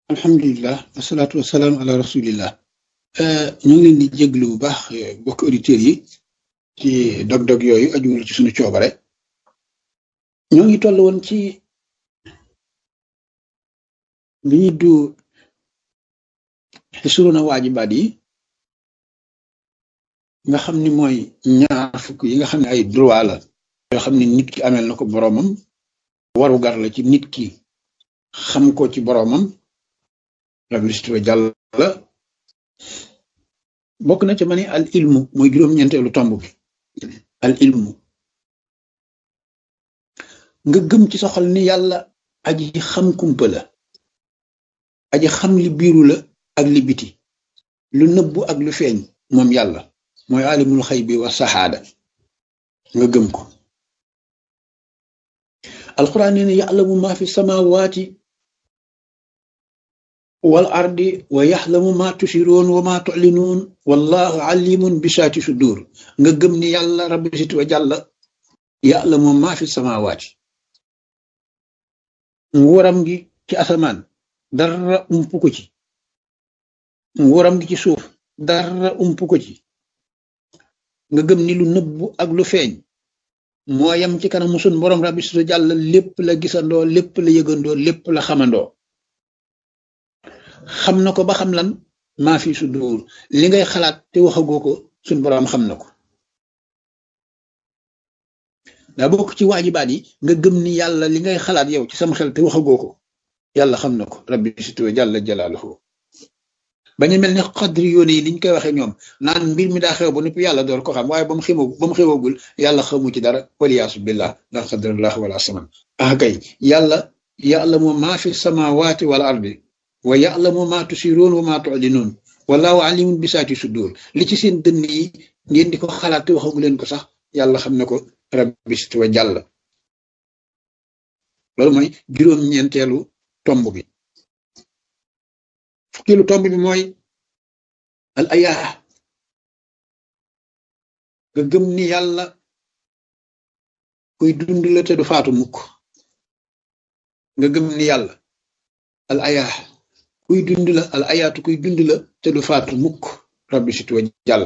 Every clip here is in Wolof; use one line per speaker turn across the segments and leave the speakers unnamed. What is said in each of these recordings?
alhamdulilah wasalaatu wasalaam ala rasulillah ñu ngi leen di jéglu bu baax bokk auditeurs yi ci dog-dog yooyu ajuwul ci suñu coobare ñoo ngi toll woon ci li ñuy du xisruna waajibaat yi nga xam ni mooy ñaar fukk yi nga xam ne ay droit la yoo xam ne nit ki amel na ko boroomam waru gar la ci nit ki xam ko ci boroomam rabbi wa jàll la bokk na ca ma ni al ilmu mooy juróom-ñeenteelu tomb bi al ilmu nga gëm ci soxal ni yàlla aji xam kumpa la aji xam li biiru la ak li biti lu nëbbu ak lu feeñ moom yàlla mooy alimul xay bi wa saxaada nga gëm ko alquran nee na ya'lamu ma fi samawaati wal ardi wa yaxlamu ma tusiroon wa ma tulinuun wallahu alimun bi saati sudur nga gëm ni yàlla rabbi sit wa jàlla ya'lamu ma fi samawaati nguuram gi ci asamaan dara ump ko ci nguuram gi ci suuf dara ump ko ci nga gëm ni lu nëbbu ak lu feeñ moo yam ci kanamu sun borom rabbi sit wa jàlla lépp la gisandoo lépp la yëgandoo lépp la xamandoo xam na ko ba xam lan maa fi sudur li ngay xalaat te waxagoo ko suñ boroom xam na ko daa bokk ci waajibaat yi nga gëm ni yàlla li ngay xalaat yow ci sam xel te waxagoo ko yàlla xam na ko rabbi situwa jàlla jalaaluhu bañu mel ni xadri yoone yi liñ koy waxee ñoom naan mbir mi daa xew ba noppi yàlla door ko xam waaye ba mu xew ba mu xewagul yàlla xamu ci dara waliyaasu billah ndax xadrallah wala saman ah kay yàlla yàlla moom maa fi samawaati wal ardi wa ya'lamu ma tusiruun wa ma tu'linuun wallahu alimun bi saati sudur li ci seen dënn yi ngeen di ko xalaat te waxagu leen ko sax yàlla xam na ko rabbi sit wa jàll loolu mooy juróom-ñeenteelu tomb bi fukkeelu tomb bi mooy al ayaa nga gëm ni yàlla kuy dund la te du faatu mukk nga gëm ni yàlla al ayaa kuy dund la al ayaatu kuy dund la te du faatu mukk rabbi sit wa jàll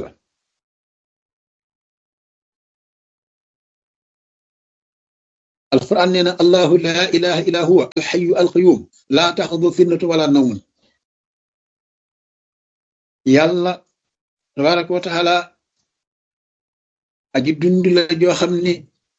alquran nee na allahu laa ilaha illa huwa alxayu alqayum laa taxudu finnatu wala nawmun yàlla tabaraka wa taala aji dund la joo xam ni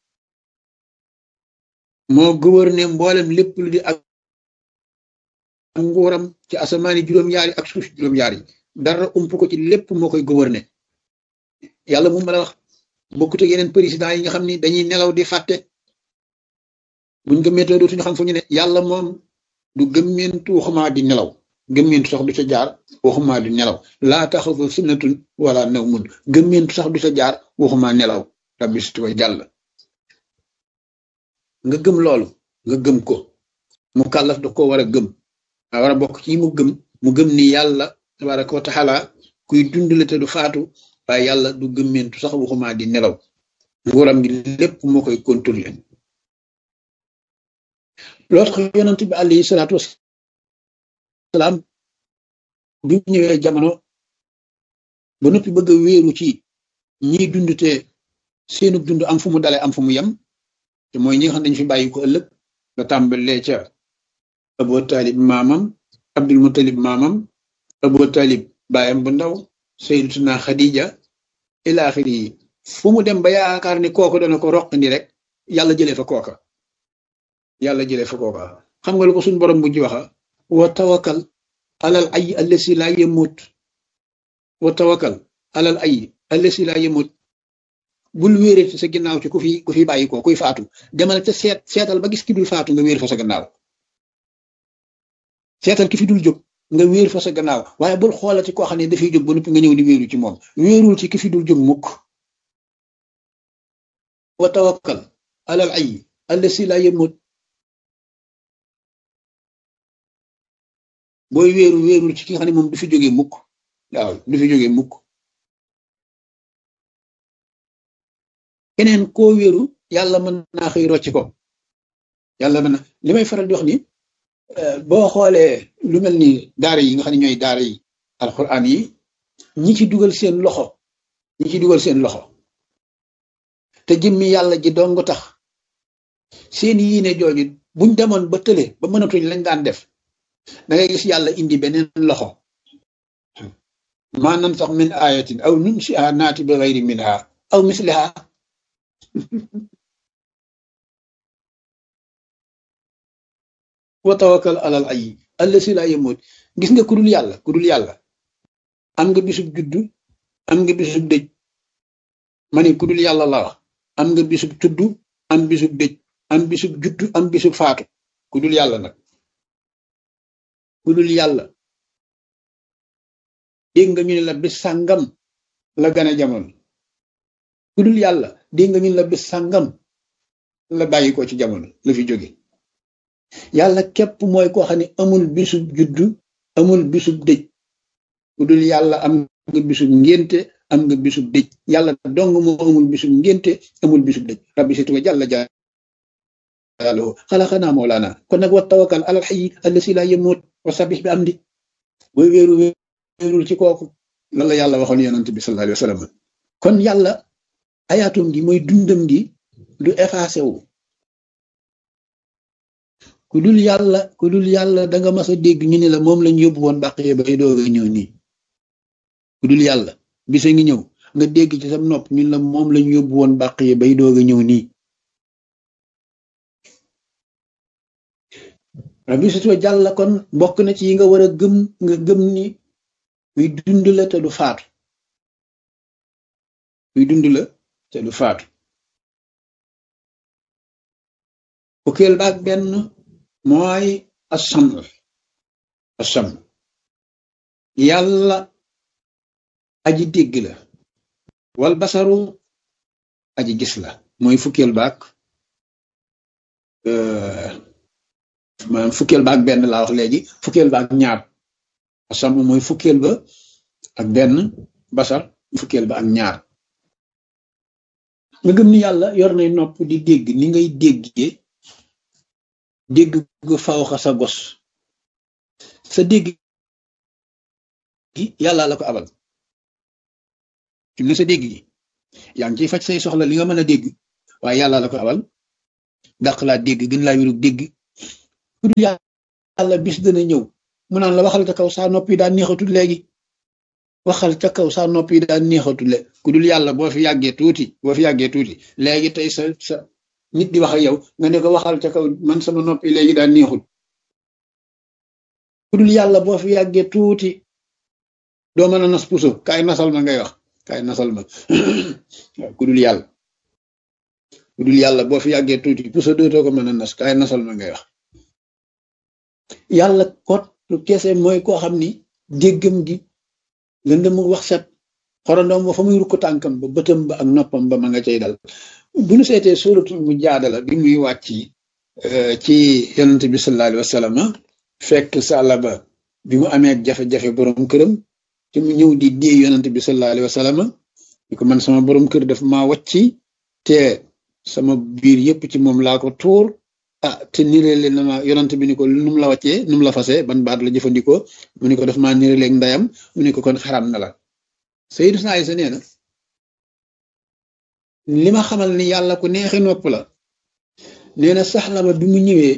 moo gouverné mboolem lépp lu di ak nguuram ci asamaani juróom-yaari ak suuf juróom-yaari dara ump ko ci lépp moo koy gouverner yàlla mu mën a wax bokkut ak yeneen président yi nga xam ni dañuy nelaw di fàtte buñ gëmmeentoo dootuñu xam fu ñu ne yàlla moom du gëmmeentu waxumaa di nelaw gëmmeentu sax du ca jaar waxumaa di nelaw laa taxawu sunnatun wala nawmun gëmmeentu sax du ca jaar waxumaa nelaw rabbi sit wa jàll nga gëm loolu nga gëm ko mu kàllaf da ko war a gëm a war a bokk ci mu gëm mu gëm ni yàlla tabaraka wa taala kuy dundale te du faatu waaye yàlla du gëmmentu sax waxumaa di nelaw nguuram gi lépp moo koy contrôler loolu tax yonent bi alayhi salaatu wasalaam bi mu ñëwee jamono ba noppi bëgg a wéeru ci ñiy dund te seenu dund am fu mu dale am fu mu yem te mooy ñi nga xam dañu fi bàyyi ko ëllëg nga tàmbalee ca Abu Talib maamam Abdul Mutalib maamam Abu Talib baayam bu ndaw Sayyidatuna Khadija ila axiri yi fu mu dem ba yaakaar ni kooku dana ko roqandi rek yàlla jëlee fa kooka yàlla jëlee fa kooka xam nga lu ko suñ borom bu ji waxa wa tawakkal alal ay allasi laa yemut wa tawakkal alal ay allasi laa yemut bul wéere ci sa ginnaaw ci ku fi ku fi bàyyi ko kuy faatu demal ca seet seetal ba gis ki dul faatu nga wéer fa sa gannaaw seetal ki fi dul jóg nga wéer fa sa gannaaw waaye bul xoolati koo xam ne dafay jóg ba noppi nga ñëw di wéeru ci moom wéerul ci ki fi dul jóg mukk wa tawakkal alal ay allasi laa yemut booy wéeru wéerul ci ki nga xam ne moom du fi jógee mukk waaw du fi jógee mukk keneen koo wéeru yàlla mën naa xëy rocc ko yàlla mën na li may faral di wax ni boo xoolee lu mel ni daara yi nga xam ne ñooy daara yi alxuraan yi ñi ci dugal seen loxo ñi ci dugal seen loxo te jëmmi yàlla ji dong tax seen yiine jooju buñ demoon ba tële ba mënatuñ lañ daan def da ngay gis yàlla indi beneen loxo maa nan sax min ayatin aw nunsiha naati bi gayri minha aw misliha wa tawakkal alal ay allasi laa yemut gis nga ku dul yàlla ku dul yàlla am nga bisub juddu am nga bisub dëj ma ne ku dul yàlla la wax am nga bisub tuddu am bisub dëj am bisub juddu am bisub faatu ku dul yàlla nag ku dul yàlla dégg nga ñu ne la bis sàngam la gane jamono ku dul yàlla dégg nga ñu ne la bis sàngam la bàyyi ko ci jamono la fi jóge yàlla képp mooy koo xam ne amul bisub juddu amul bisub dëj ku dul yàlla am nga bisub ngénte am nga bisub dëj yàlla dong moo amul bisub ngénte amul bisub dëj rabbi situ wa jàlla jaaluhu xalaqanaa mawlaana kon nag wa tawakkal alal hayyi allasi laa yamuut wa sabbih bi amdi booy wéeru wéerul ci kooku lan la yàlla waxoon yonent bi sallallahu alayhi wa sallam kon yàlla ayaatum gi mooy dundam gi du effacé wu ku dul yàlla ku dul yàlla da nga mas a dégg ñu ne la moom lañ yóbbu woon bàq yi bay doog a ñëw nii ku dul yàlla bisa ngi ñëw nga dégg ci sam nopp ñu la moom lañ yóbbu woon bàq yi bay doog a ñëw nii rabbi surtout jàlla kon bokk na ci yi nga war a gëm nga gëm ni muy dund la te du faatu muy dund la te du faatu fukkeel baag benn mooy asam asam yàlla aji dégg la wal basaru aji gis la mooy fukkeel baag maanaam fukkeel ba ak benn laa wax léegi fukkeel ba ak ñaar asam mooy fukkeel ba ak benn basar fukkeel ba ak ñaar nga gëm ni yàlla yor nay nopp di dégg ni ngay déggee dégg gu fawxa sa gos sa dégg gi yàlla la ko abal fi mu ne sa dégg gi yaa ngi ciy faj say soxla li nga mën a dégg waaye yàlla la ko abal dàq laa dégg gën laa wirug dégg ku dul yàlla bis dana ñëw mu naan la waxal ca kaw saa nopp yi daan neexatul léegi waxal ca kaw saa nopp yi daan neexatul le ku dul yàlla boo fi yàggee tuuti boo fi yàggee tuuti léegi tey sa sa nit di wax ak yow nga ne ko waxal ca kaw man sama nopp yi léegi daan neexul ku dul yàlla boo fi yàggee tuuti doo mën a nas puso kaay nasal ma ngay wax kaay nasal ma ku dul yàlla ku dul yàlla boo fi yàggee tuuti puso dootoo ko mën a nas kaay nasal ma ngay wax yàlla kot kese mooy koo xam ni déggam gi lëndëm wax set xorondoom ba fa muy rukk tànkam ba bëtam ba ak noppam ba ma nga cay dal bu ñu seetee suratul mu jaadala bi muy wàcc ci yonent bi sallallahu alayhi wa sallam fekk sàlla ba bi mu amee jafe-jafe borom këram te mu ñëw di dee yonent bi sallallahu alayhi wa sallam di ko man sama borom kër daf maa wàcci te sama biir yépp ci moom laa ko tuur ah te nireele na ma yonent bi ni ko nu mu la wàccee nu mu la fase ban baat la jëfandikoo mu ni ko daf maa nireeleeg ndeyam mu ni ko kon xaram na la Sayyiduna Aysa nee na li ma xamal ni yàlla ku neexe nopp la nee na saxla ba bi mu ñëwee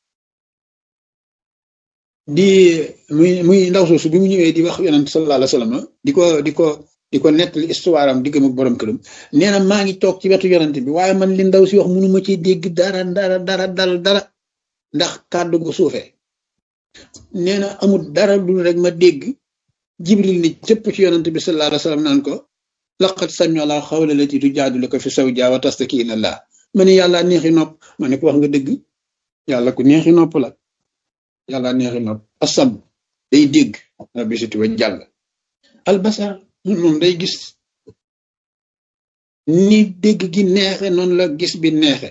di muy muy ndaw soosu bi mu ñëwee di wax yonent sallallahu alayhi wa sallam di ko di ko di ko nettali histoire am diggam ak borom këram nee na maa ngi toog ci wetu yonent bi waaye man li ndaw si wax mënuma ci dégg dara dara dara dara dara ndax kàddu gu suufee nee na amul dara lu rek ma dégg jibril ni cëpp ci yonent bi sallallahu alayhi wa sallam naan ko laqad sami Allah xawla lati tujaadiluka fi zawjiha wa tastaki ila Allah ma ne yàlla neexi nopp ma ne ko wax nga dëgg yàlla ku neexi nopp la yàlla neexi nopp asam day dégg rabbi situ wa jàll albasar moom day gis ni dégg gi neexe noonu la gis bi neexe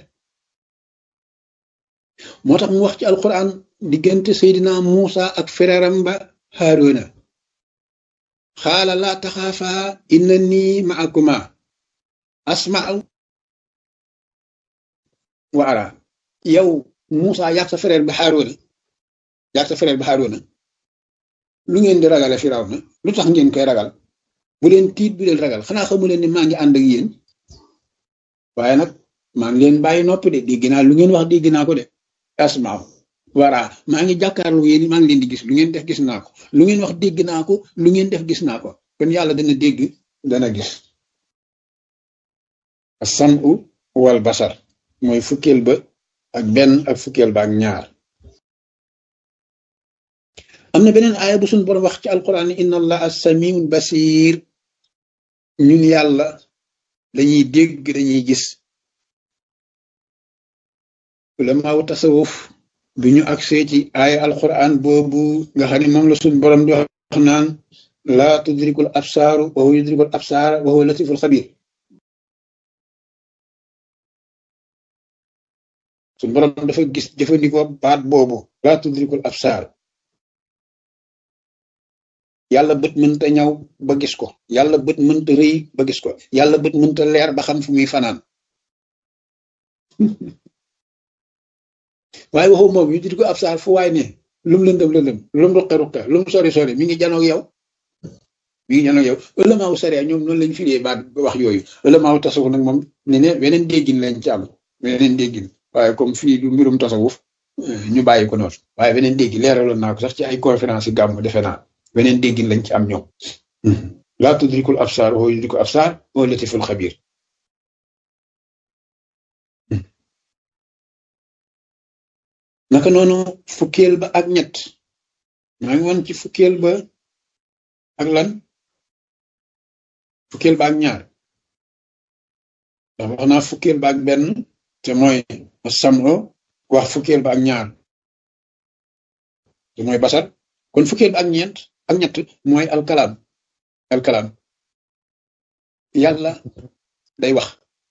moo tax mu wax ci alquran diggante Seydina Muusa ak frèram ba Haaruna xaala laa taxaafa inna nii maakuma asma'u wa ara yow Muusa yàq sa frère ba Haaruna yaag sa frère ba Haaruna lu ngeen di ragale Firawna lu tax ngeen koy ragal bu leen tiit bu leen ragal xanaa xamu leen ni maa ngi ànd ak yéen waaye nag maa ngi leen bàyyi noppi de dégg naa lu ngeen wax dégg naa ko de asmaaw voilà maa ngi jàkkaarloo yéen maa ngi leen di gis lu ngeen def gis naa ko lu ngeen wax dégg naa ko lu ngeen def gis naa ko kon yàlla dana dégg dana gis as-sam'u wal basar mooy fukkeel ba ak benn ak fukkeel ba ak ñaar am na beneen aaya bu suñu borom wax ci alquran ni inna allaha samiun basir ñun yàlla dañuy dégg dañuy gis ulamaaw tasawuf bi ñu agsee ci aaya alquran boobu nga xam ne moom la suñu borom di wax naan laa tudrikul absaaru wa huwa yudrikul absaara wa huwa latiful xabir suñu borom dafa gis jëfandikoo baat boobu laa tudrikul absaar yàlla bët mënta ñaw ba gis ko yàlla bët mënta rëy ba gis ko yàlla bët mënta leer ba xam fu muy fanaan waaye waxu moom yu di ko ab saar fu waay ne lum lëndëm lëndëm lum ruqe ruqe lum sori sori mi ngi janoog yow mi ngi janoog yow ëlëmaaw sariya ñoom noonu lañ firee baat wax yooyu ëlëmaaw tasawuf nag moom ne ne weneen déggin lañ ci am weneen déggin waaye comme fii du mbirum tasawuf ñu bàyyi ko noonu waaye weneen déggin leeraloon naa ko sax ci ay conférence yi gàmm defe naa weneen déggin lañ ci am ñoom laa tudrikul absaar wa yudrikul absaar wa latiful xabir naka noonu fukkeel ba ak ñett maa ngi woon ci fukkeel ba ak lan fukkeel ba ak ñaar ndax wax naa fukkeel ba ak benn te mooy samro wax fukkeel ba ak ñaar te mooy basar kon fukkeel ba ak ñeent ak ñett mooy alkalaam alkalaam yàlla day wax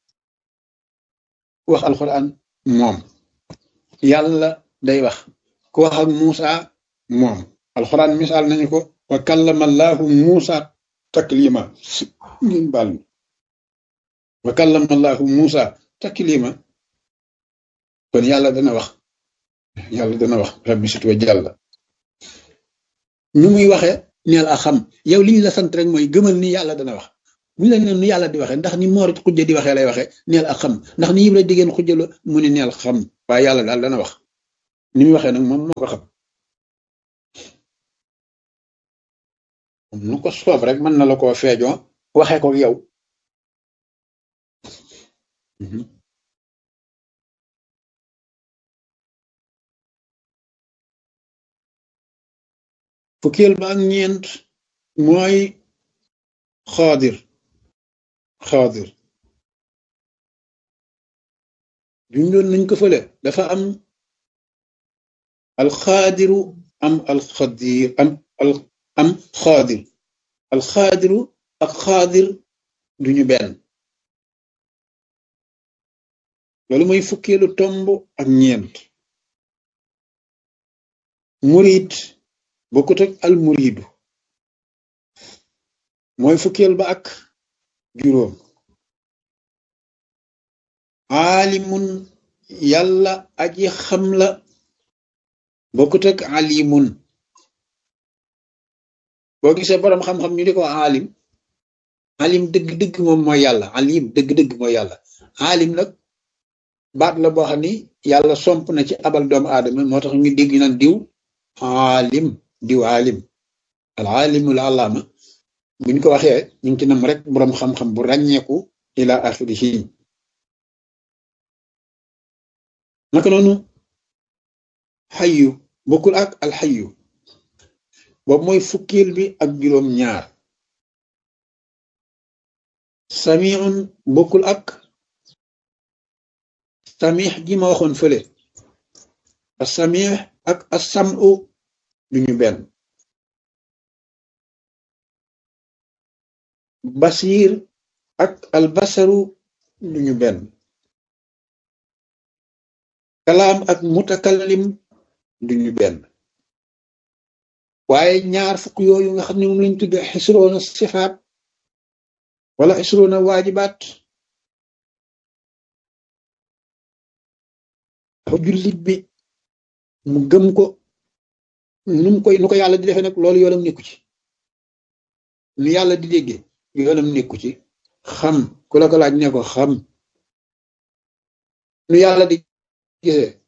wax alquran moom yàlla day wax ku wax ak Muusa moom alquran misaal nañu ko wa kallama allahu Muusa taklima ngeen baal mi wa kallama allahu Muusa taklima kon yàlla dana wax yàlla dana wax rabbi sit wa jàlla nu muy waxee neel a xam yow li ñu la sant rek mooy gëmal ni yàlla dana wax bu ñu la nee ni yàlla di waxee ndax ni moor xujja di waxee lay waxee neel a xam ndax ni yib la diggéen xujja la mu ne neel xam waaye yàlla daal dana wax ni muy waxee nag moom moo ko xam nu ko soob rek mën na la koo feejoo waxee ko yow fukkeel ba ak ñeent mooy xaadir xaadir jundoon nañ ko fële dafa am alxaadiru am alxadir am al am xaadir alxaadiru ak xaadir duñu benn loolu mooy fukkeelu tomb ak ñeent murid bokkut ak al muridu mooy fukkeel ba ak juróom aalimun yàlla aji xam la bokkut ak alimun boo gisee boroom xam-xam ñu di ko aalim alim dëgg-dëgg moom mooy yàlla alim dëgg-dëgg mooy yàlla alim nag baat la boo xam ni yàlla somp na ci abal doomu aadama moo tax ñu dégg naan diw alim diw alim al alimul alaama buñ ko waxee ñu ngi ci nam rek boroom xam-xam bu ràññeeku ila axirihi naka noonu xayu bokkul ak alxayu boobu mooy fukkil bi ak juróom ñaar samiun bokkul ak samix gi ma waxoon fële a samix ak a samu duñu benn basir ak albasaru duñu benn kalaam ak mutakallim duñu benn waaye ñaar fukk yooyu nga xam ne moom lañ tudde xisroona sifaat wala xisroona waajibaat dafa jullit bi mu gëm ko nu mu koy nu ko yàlla di defee nag loolu yoonam nekku ci nu yàlla di déggee yoonam nekku ci xam ku la ko laaj ne ko xam nu yàlla di gisee